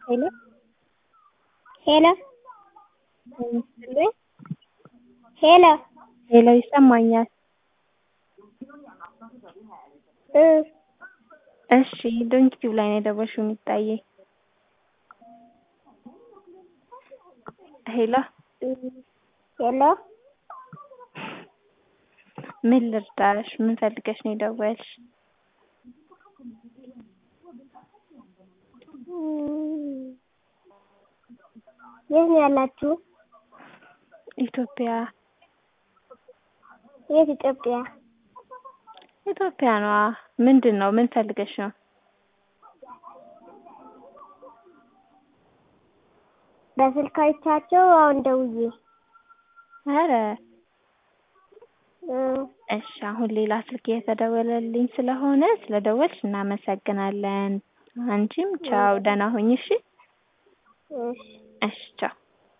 ሄሎ ሄሎ ይመስልኝ ሄሎ ሄሎ ይሰማኛል። እ እሺ ዶንኪቲዩብ ላይ ነው የደወልሽው የሚታዬ ሄሎ ሄሎ ምን ልርዳሽ? ምን ፈልገሽ ነው የደወልሽ? የት ነው ያላችሁ? ኢትዮጵያ የት ኢትዮጵያ? ኢትዮጵያ ነዋ። ምንድን ነው? ምን ፈልገሽ ነው? በስልክ አይቻቸው አሁን ደውዬ ኧረ እ እሺ አሁን ሌላ ስልክ እየተደወለልኝ ስለሆነ ስለደወልሽ እናመሰግናለን። አንቺም ቻው፣ ደህና ሁኚ እሺ። እሺ እሺ ቻው።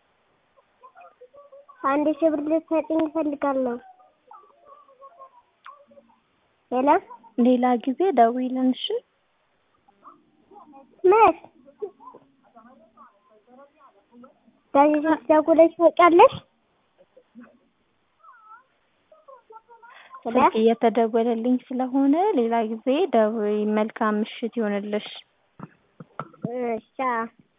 አንድ ሺህ ብር ልትሰጪኝ እፈልጋለሁ። ሄሎ ሌላ ጊዜ ደውይልን እሺ። መች በዚህ ስልክ ደውለሽ ታውቂያለሽ? ሄሎ ስልክ እየተደወለልኝ ስለሆነ ሌላ ጊዜ ደውይ። መልካም ምሽት ይሁንልሽ። እሺ ቻው።